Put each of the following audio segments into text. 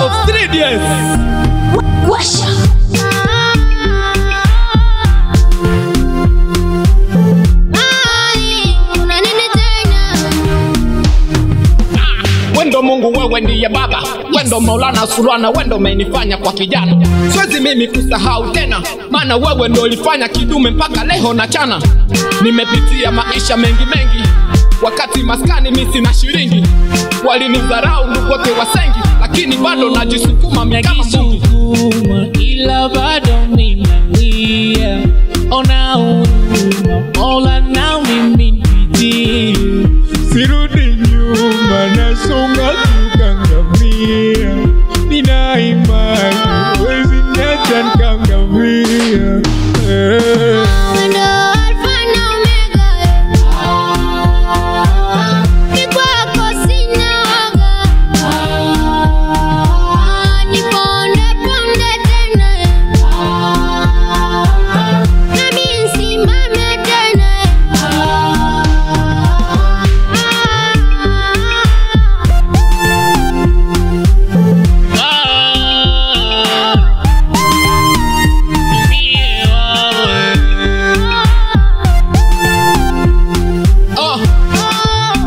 of 3DS. Washa. Ai, una nini tena? Wendo Mungu, wewe ndiye Baba, wendo Maulana Sulwana, wendo umenifanya kwa kijana. Siwezi mimi kusahau tena, maana wewe ndo ulifanya kidume mpaka leo na chana. Nimepitia maisha mengi mengi, wakati maskani mi sina shilingi, walinidharau ndugu wote wasengi, lakini bado najisukuma mi kama Mungu. najisukuma ila bado minalia ona huruma mola na mimi nipitie sirudi nyuma nasonga tukangamia nina imani wezi niacha nkangamia eh. Wendo Alfa na Omega, ni kwako sina waga. Ni ponde ponde tena, nami nisimame tena. Oh,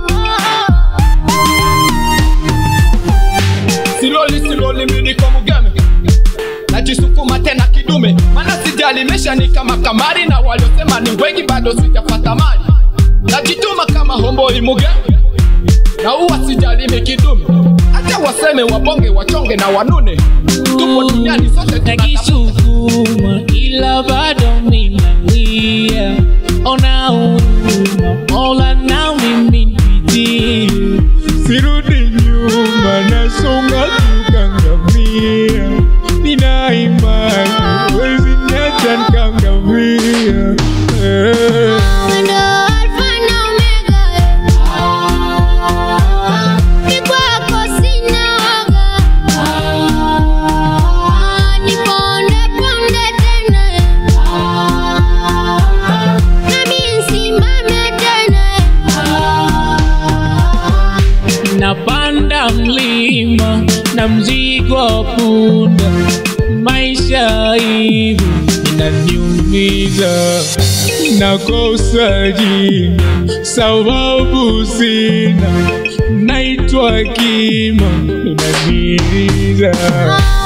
siloli siloli mi niko mugeme, najisukuma tena kidume, maana sijali maisha ni kama kamari, na waliosema ni wengi bado sijapata mali. Najituma kama homboi mugeme, na huwa sijali mi kidume, hata waseme wabonge wachonge na wanune, tupo duniani sote tunatafuta najisukuma ila bado minalia ona huruma mola na mimi nipitie sirudi nyuma nasonga tukangamia nina imani wezi niacha nkangamia eh. Wendo Alfa na Omega, ni kwako sina waga. Ni ponde ponde tena, nami nisimame tena. napanda mlima na mzigo wa punda, maisha hivi inaniumiza, nakosa jina sababu sina, naitwa kima inaniumiza.